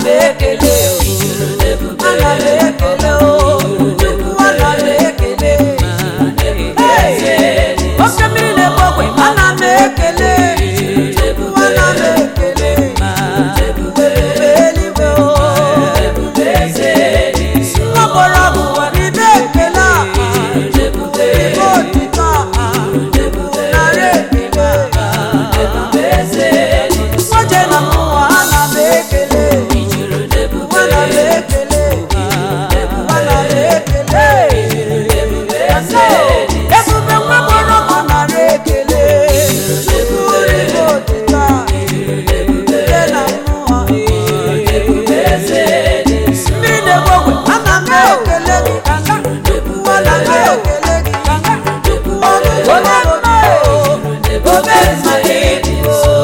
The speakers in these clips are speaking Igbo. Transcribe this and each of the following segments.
m ekele ana m ekele o chukwu ana m ekele Hey! oke mmiri na-egbu ogwe ana m ekele chukwu ana m ekele ebube eluigwe o mgbọrọ bụ ibe ekele a ibe otito a narị ekele nwoje na mmụọ ana m ekele ana m ekele ana m ekele ebube nwa gbọrọ bụ narị ekele chukwu ibe otito a ibe na mmụọ mmiri na-egbu ogwe ana m ekele gị kanga ana m ekele gị kanga onye mma obe mma gị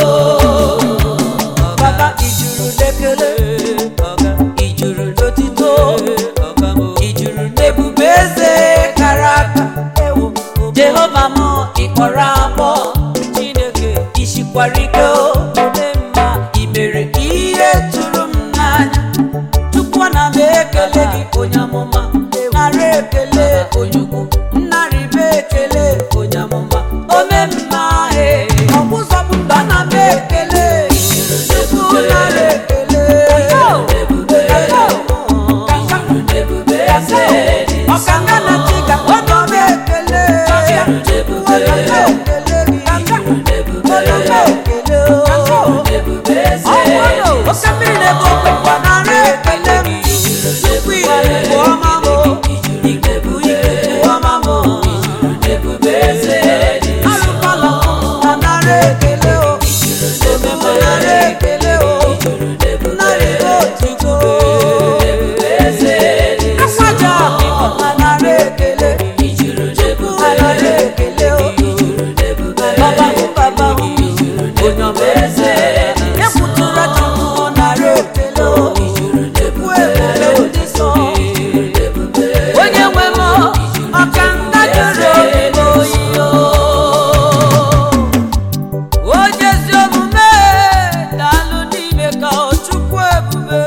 baba ijuru n'ekele ijuru n'otito ijuru n'ebube eze kara aka ewo jehova m ịkpọrọ agbọ chineke ishikwara ike o ome mma imere ihe tụrụ m n'anya chukwu na m ekele gị onye amụma nara ekele onyukwu nnarịbe ekele onye amụma ome mma he ọgbụzọbụ mba na m ekele chukwu nara ekele ọkanga na chiga ọdọ m ekele chukwu ọdọ m ekele gị ọdọ m ekele o ọnwụ oke mmiri na-ebu okwe gbanarị ekele m tupu ikuku ọma m ikuku ikuku ọma m alụkwala m na narị ekele o omeme narị ekele o narị otuto akwaja ọkụkọ na narị ekele tupu narị ekele o baba hụ baba hụ onye ọma eze ekwutụra chukwu narị ekele o chukwu ebube ndị nsọ onye nwe m ọka nda jụrụ obi oyi onye ezi omume daalụ n'ime ka ọ chukwu ebube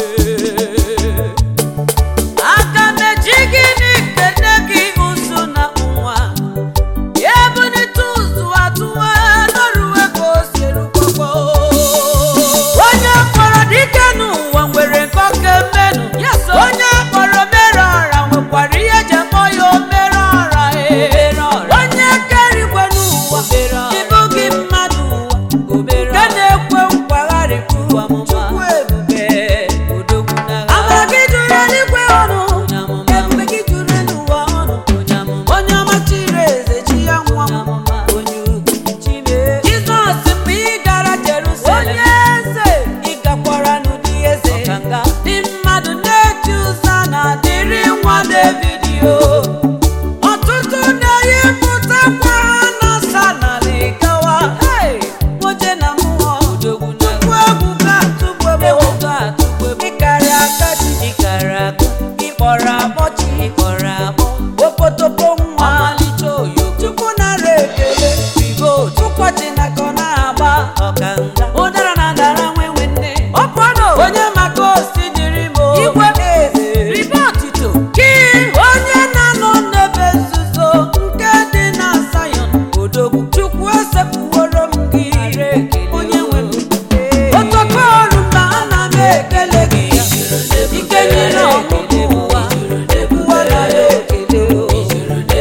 aka na-eji gịnị kene gị ụzụ na nwa ebunite ụzụ atụwa n'ọrụwe ka o si erukwakwa onye kpọrọ dike n'ụwa nwere nke ọka mmenụ onye kpọrọ mere ọra nwekwara ihe eji akpọ ya omere ọra ee. onye kere igwe n'ụwa ịbụ gị mmadụ ụwa nke na-ekwe nkwagharịpụ chukwu ebube amara gị juru eluigwe ọnụ ebube gị juru elu ụwa ọnụ onye ọma chiri eze chi ya nwa onye ugwu jizọs mgbe ị gara jerusalem onye eze ị gakwara n'ụdị eze dị mmadụ na-eji ụzọ na-adịrị nwa david o ọtụtụ na-eyipụtakwa ha na-asa n'ala ịgawa oje na mmụọ tupu ebube atụgbebe ịkarị aka ji ịkpọrọ akpọchi opotopo nwa chukwu nara ekele ụkọchị na ka ọ na-agba ụdara na dara nwenwe nne onye maka osi dịrị m igwe eze gị onye na-anọ n'ebe nzuzo nke dị na Zion odogwu chukwu esepụworo m gị onye nwe m otoko ọrụ mba ana m ekele gị ike nyere ọmụmụ ụwa ụwa nara ekele o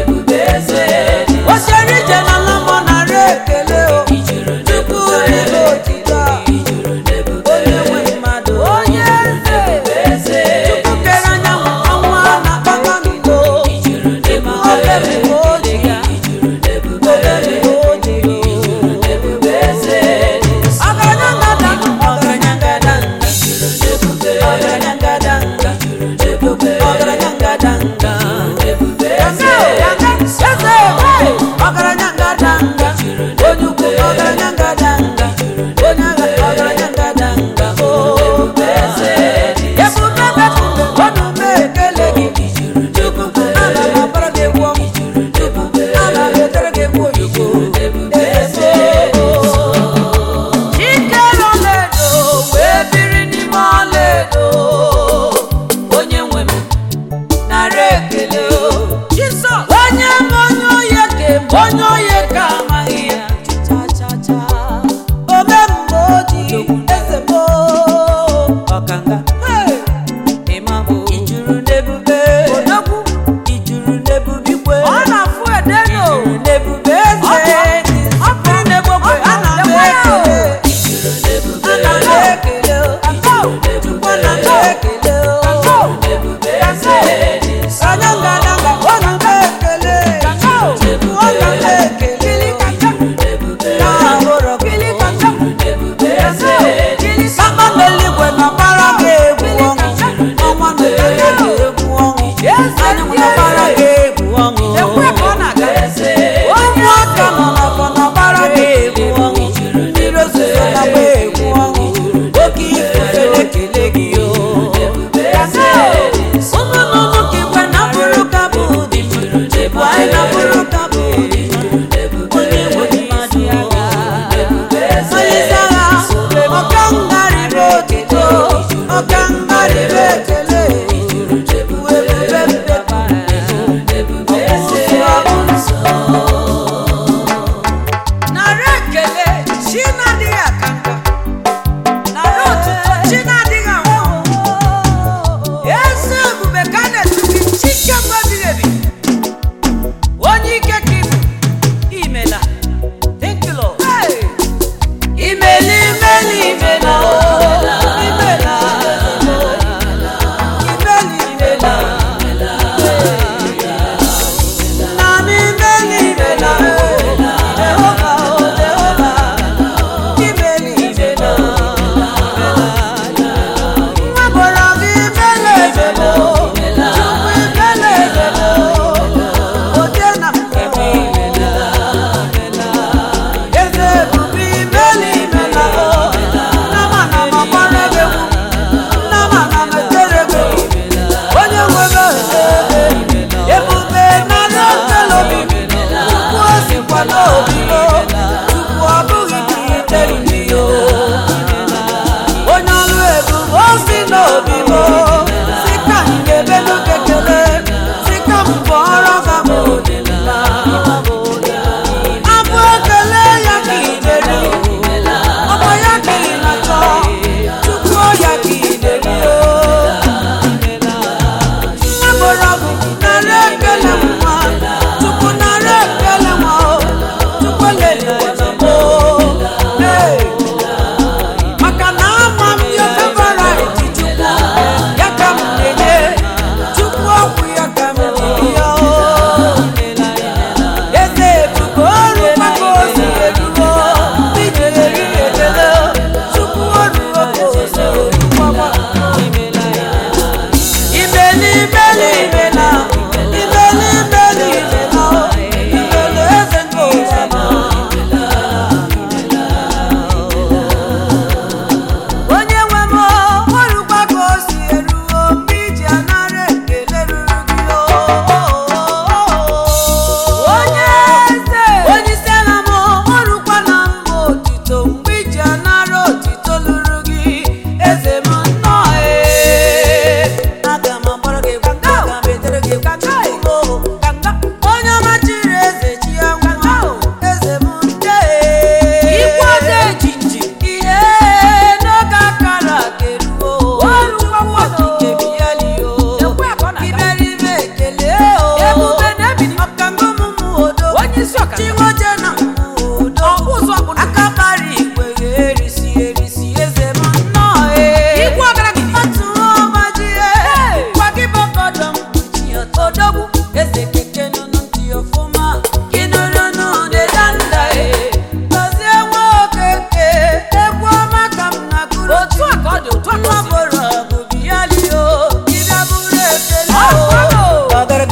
onye eze onye isi ala m ọrụkwana m otito mgbe iji anara otito lụrụ gị eze m nnọọ ee aga m agbara gị egwu aga m edere gị egwu onye ọma chiri eze chi ya nwa eze m nde ikwu ọdọ ejiji ihe n'oge akara keruo ọrụkwakwaokike bialio iberibe ekele o ebube na-ebili ọkangụmụmụ odo chiwoje na udo aka kpara igwe ga-erisi erisi eze m nnọọ ee otu ọmajie kwagibọkọdọ mkpuchi odogwu eze keke nụnụ ntị ọfụma kinụnụnụ dedanda e gọzie nwa okeke egwu ọma ka m na gụrụ otu a ka ọ dị otu a ka ọ bụrụ ọgụ bịalio ịbịa bụrụ ekele o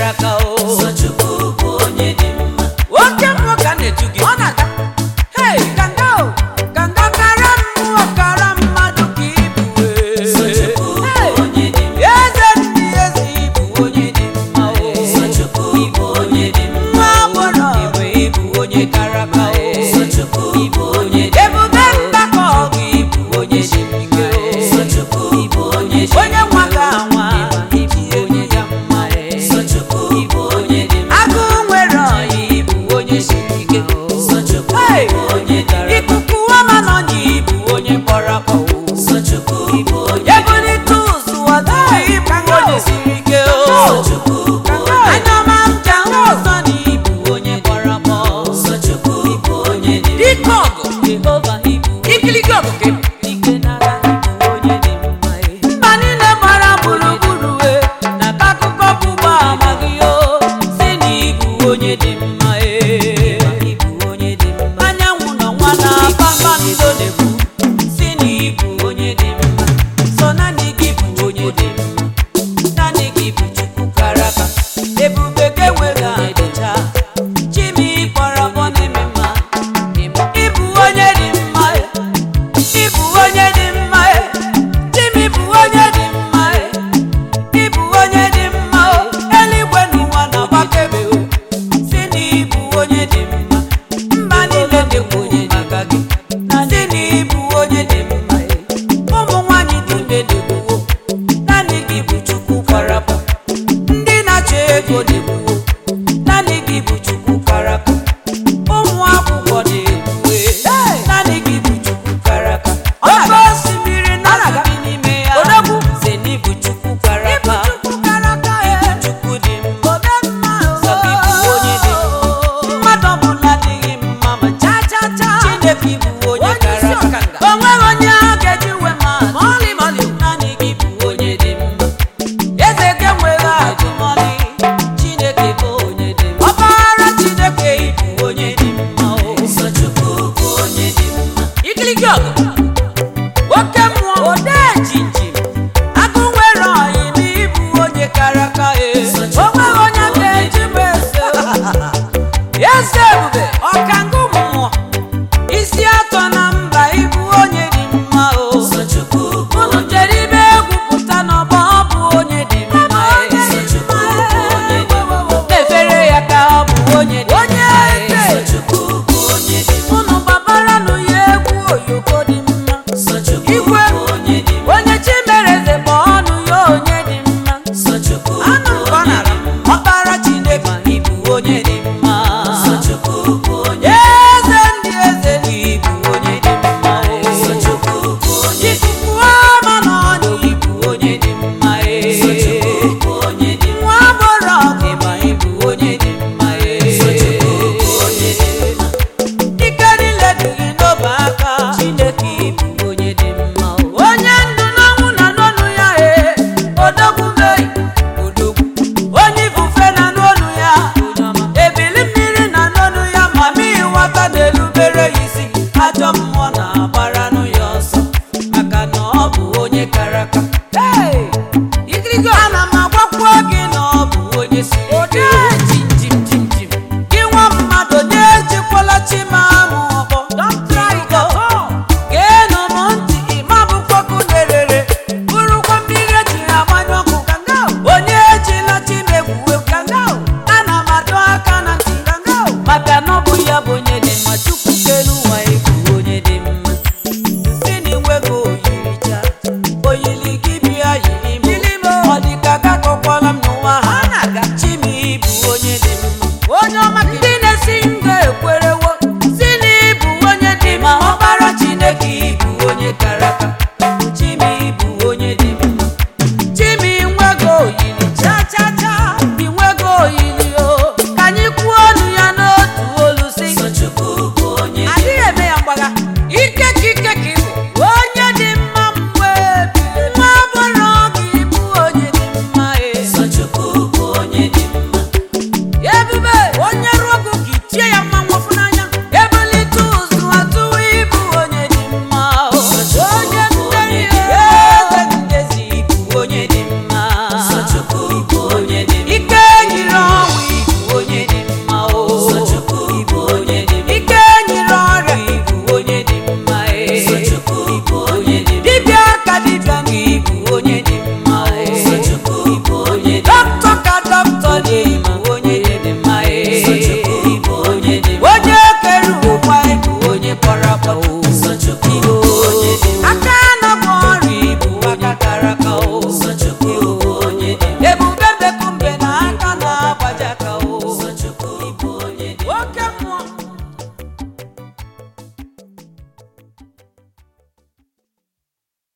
kara aka o Chukwu bụ onye dị mma oke mmụọ ka na-eju gị ọ na-aga hei kanga o kanga kara mmụọ kara mmadụ ka ibu Chukwu bụ onye dị mma eze ndị eze ibu onye dị mma o Chukwu bụ onye dị mma nwa agbọrọ ibu ibu onye kara aka o Chukwu bụ onye dị ebube mgbakọ ọgụ ibu onye siri ike o Chukwu bụ onye dị onye nwa ga anwa ibu onye ya mma Chukwu bụ onye dị mma agụ nwere ọyị ibu onye siri ike o Chukwu Hey! bụ onye dara ikuku ọma n'ọnya ibu onye kpọrọ akpọ o Chukwu bụ onye ebulite ụzụ ọda ibu onye siri ike o Chukwu bụ anya ọma m ji ahụ ụzọ na ibu onye kpọrọ akpọ Chukwu bụ onye dị mma dike ọgụ jehova ibu ikilike ọgụ ka ibu ike n'agha ibu onye dị mma e. mba niile gbara gburugburu e na ka akụkọ bụ ụgbọ amaghị o si na ibu onye dị mma e. ibu onye dị mma anyanwụ nọ nwa na kpakpando na-ekwu si na ibu onye dị mma sọ naanị gị bụ onye dị mma naanị gị bụ chukwu kara aka ebube ga-enweghị adịcha chimi kpọrọ mọ na-eme mma ịbụ onye dị mma ịbụ onye dị mma chimi bụ onye dị mma ịbụ onye dị mma eluigwe n'ụwa na-agbakebe o si na ịbụ onye dị mma mba niile na-ekwu onye maka gị na si na ịbụ onye dị mma ụmụ nwanyị dị ime na-ekwuwo naanị gị bụ chukwu karapa ndị na-achọ ego na-ekwuwo naanị gị bụ chukwu karaka ụmụ akwụkwọ na-ekwuwe naanị gị bụ chukwu karaka oke osimiri na-aga n'ime ya si na ịbụ chukwu karaka ịbụ chukwu dị mma sọ gị bụ onye dị mma mmadụ ọbụla adịghị mma ma cha cha cha chineke bụ onye kara aka o nweghị onye a ga-eji we ma mọlị mọlị naanị gị bụ onye dị mma eze gị enweghị ajụmọlị chineke bụ onye dị mma ọbara chineke bụ onye dị mma o Chukwu bụ onye dị mma ikiligi ọgụ oke mmụọ ode jinjim agụ nwere ọyị n'ịbụ onye kara aka e o nweghị onye ga-eji m ese eze ebube ọkangụ mmụọ isi atọ na mba ịbụ onye dị mma o Chukwu bụ unu jere ibe egwu pụta n'ọgbọ ọ bụ onye dị mma e. Chukwu bụ onye dị mma na-efere ya ka ọ bụ onye dị mma e. Chukwu bụ onye dị mma unu gbabaranụ ya egwu oyoko dị mma Chukwu Igwe. bụ onye dị mma onye chimereze bụ ọnụ ya onye dị mma Chukwu anụ bụ nke ọ onye nara dị mma ọkpara chineke ịbụ onye dị mma Chukwu bụ onye eze ndị eze ịbụ onye dị mma Chukwu bụ onye dị ikuku ọma na ọnyị ịbụ onye dị mma Chukwu bụ onye dị mma nwa agbọrọ ọgịma ịbụ onye dị mma Chukwu bụ onye dị mma ike niile dị gị n'obe aka chineke ịbụ onye dị mma onye ndụ n'ọnwụ na n'ọnụ ya e odogwu mei odogwu onye ifufe na n'ọnụ ya ebili mmiri na n'ọnụ ya ma mmiri nwata na-erubere ya isi ajọ mmụọ na-agbaranụ ya ọsọ maka na ọ bụ onye kara aka Hey! Igirigo ana m agwakwuo gị na ọ bụ onye si ike jim jim jim jim gị nwa mmadụ na-ejikwala chimamụ ọkpọ geenụ m ntị ịma bụkwaku nerere bụrụkwa mmiri eji agbanye ọkụ onye ejila chimegwu ana m adọ aka na ntị maka na ọ bụ ya bụ onye dị mma chukwu kelu ụwa ebu onye dị mma si na inwego oyiricha oyili gị bịa yiri m ọ dị ka gakọkwala m n'ụwa ha chimi bụ onye dị mma ndị na-esi nga ekwerewo si na ịbụ onye dị mma ọbara chineke ịbụ onye kara aka chimi bụ onye dị mma chimi nwego oyili cha cha cha inwego oyili o ka anyị kwuo ọnụ ya n'otu olu si Chukwu bụ onye dị adịghị eme ya mgbagha ike ka ike ka ịbụ onye dị mma mgbe nwa bụrụ gị bụ onye dị mma e Chukwu bụ onye dị mma ebube onye